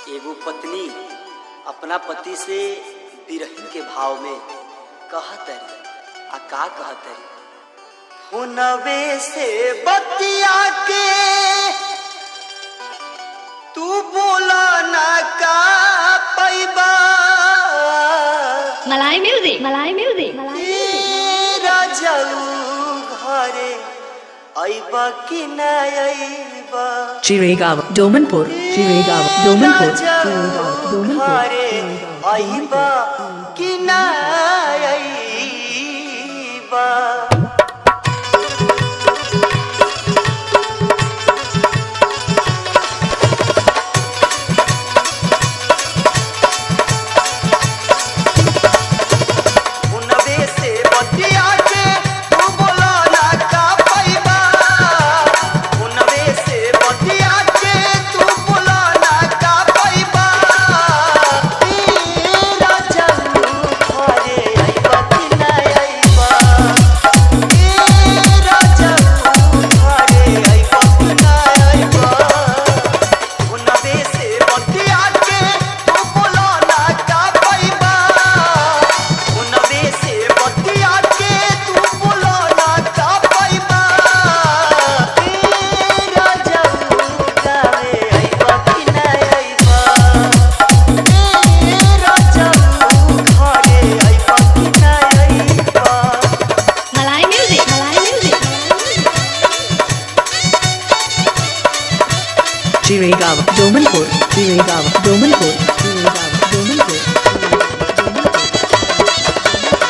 एगो पत्नी अपना पति से बिरही के भाव में कहतरी आ का कहतरी हुनवे से बतिया के तू बोला ना का पैबा Malay music. Malay music. Malay तेरा जाऊ घरे अइबा कि ना अइबा Chirigava, Domanpur, Chirigava, Domanpur, Chirigava, Domanpur, घरे Chirigava, अइबा Domanpur. कि ना अइबा हुनवे से बतिया के तू बोला ना का पैबा हुनवे से बतिया के तू बोला ना का पैबा तेरा जन्म घरे अइबा कि ना अइबा तेरा जन्म घरे अइबा कि ना अइबा हुनवे से बतिया के तू बोला ना का पैबा हुनवे से बतिया के तू बोला ना का पैबा तेरा जन्म गावे अइबा कि ना अइबा तेरा जन्म घरे अइबा कि ना अइबा Malay music. Malay music. Chirigava, Domanpur, Chirigava, Domanpur, Chirigava, Domanpur, Chirigava, Domanpur.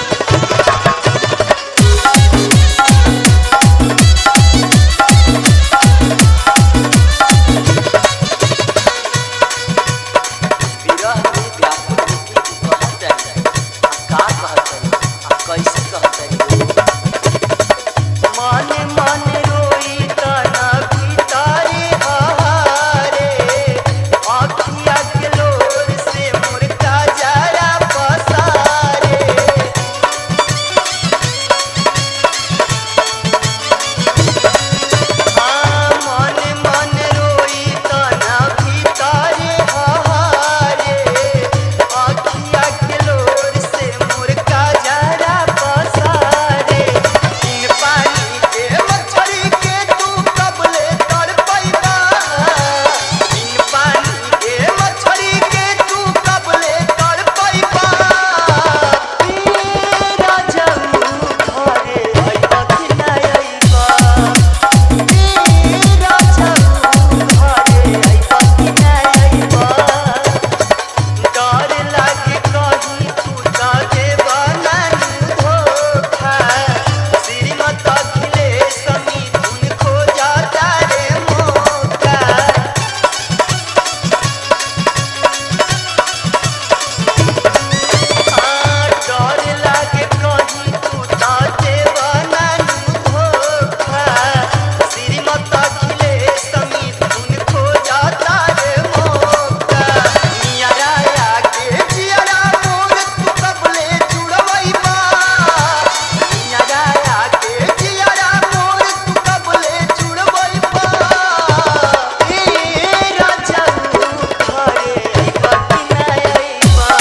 विरह में व्याकुल होके तू कहतरी आ का कहतरी आ कैसे कहतरी मन मन रोई तना भीतरे हारे आखिया के लोर से मुर्गा जरा पसारे मन मन रोई तना भीतरे हारे आखिया के लोर से मुर्गा जरा पसारे इन पानी के मछली के तू कबले तड़ पैबा इन पानी के मछली के तू कबले तड़ पैबा तेरा जन्म घरे अइबा कि ना अइबा तेरा जन्म घरे अइबा कि ना अइबा डर लागे कहीं तू त देबा नानी धोखा श्रीमत अखिलेश मिथुन खोजा तारे मौका डर लागे कहीं तू त देबा नानी धोखा श्रीमत अखिलेश मिथुन खोजा तारे मौका नियरा आके जियरा मोर तू कबले जुड़वैबा नियरा आके जियरा मोर तू कबले जुड़वैबा तेरा जन्म घरे अइबा कि ना अइबा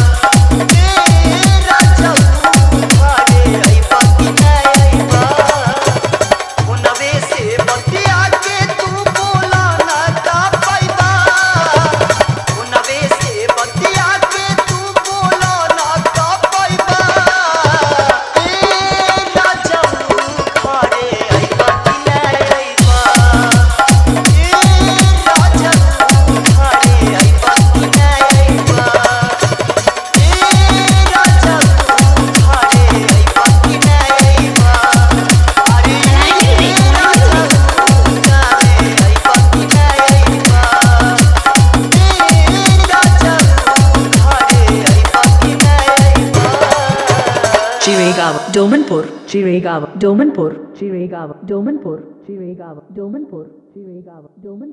तेरा जन्म घरे अइबा कि ना अइबा हुनवे से बतिया के तू बोला ना का पैबा हुनवे से बतिया के तू बोला ना का पैबा तेरा जन्म घरे अइबा कि ना अइबा तेरा जन्म घरे अइबा कि ना अइबा तेरा जन्म घरे अइबा कि ना अइबा अरे तेरा जन्म गावे अइबा कि ना अइबा तेरा जन्म घरे अइबा कि ना अइबा Chirigava, Domanpur, Chirigava, Domanpur, Chirigava, Domanpur, Chirigava, Domanpur, Chirigava, Domanpur.